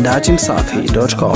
datimsafi.com.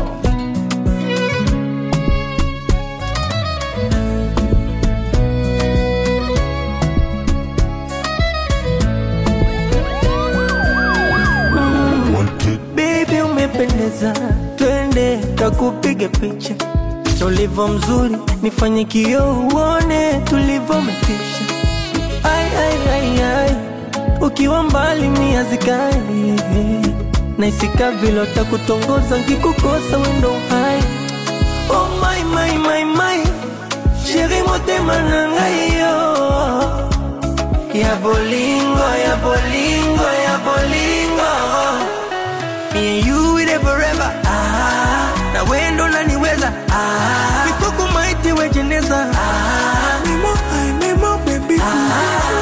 Baby umependeza, twende takupige picha. Ulivyo mzuri, nifanye kioo uone tulivyometisha. Ai, ai, ai, ai, ukiwa mbali mia zikali naisika vile takutongoza nkikukosa wendo hai. Oh my, my, my, my, sheri motema na ngai yo ya bolingo, ya bolingo, ya bolingo Me and you with it forever. Ah, na wendo naniweza. Ah, mikoko maiti wejeneza. Ah, mimo, ay, mimo, baby. Ah,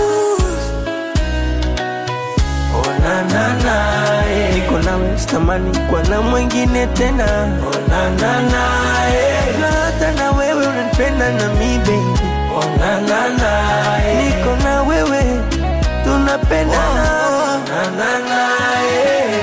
oh na na na, eh. Niko nawe sitamani kwa na mwingine tena. Oh na na na, eh. Na hata na wewe unanipenda na mi baby. Oh na na na, eh. Niko na wewe tunapendana. Oh, na na na, eh.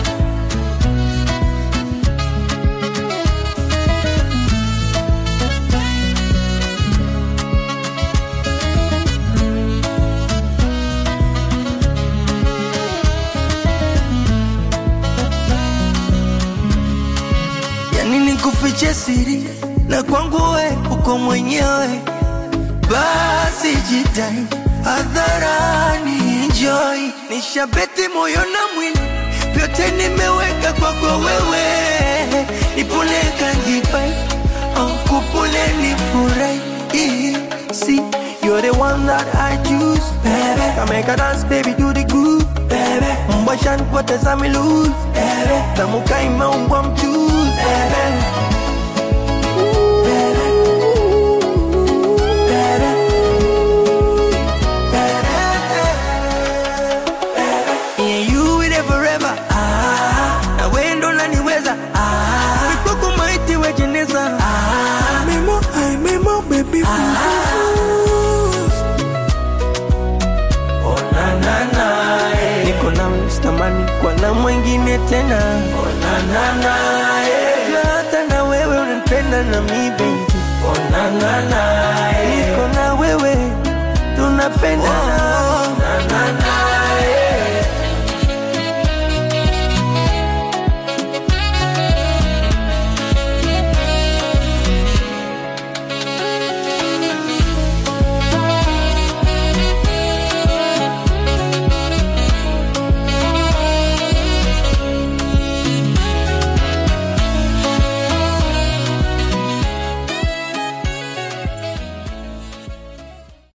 yani nikufiche siri na kwangu we uko mwenyewe, basi jitai hadharani, enjoy. Nishabeti moyo na mwili, vyote nimeweka kwako wewe, nipule kanjipai oh, kupule nifurahi See, you're the one that I choose, baby. Come make a dance, baby, do the groove, baby. Mbasha nipoteza mi lose, baby. Tamuka imeungwa mchuzi, baby. Yeah, you with it forever. Ah, na wendo naniweza. Ah, mikoko maiti wejeneza. Ah, memo, ay, memo, baby. Ah, oh na na na, eh. Niko na sitamani kwa na mwingine tena. Oh na na na, eh. Na hata na wewe unanipenda na mi baby. Oh na na na, eh. Niko na wewe tunapendana. Oh, na na na.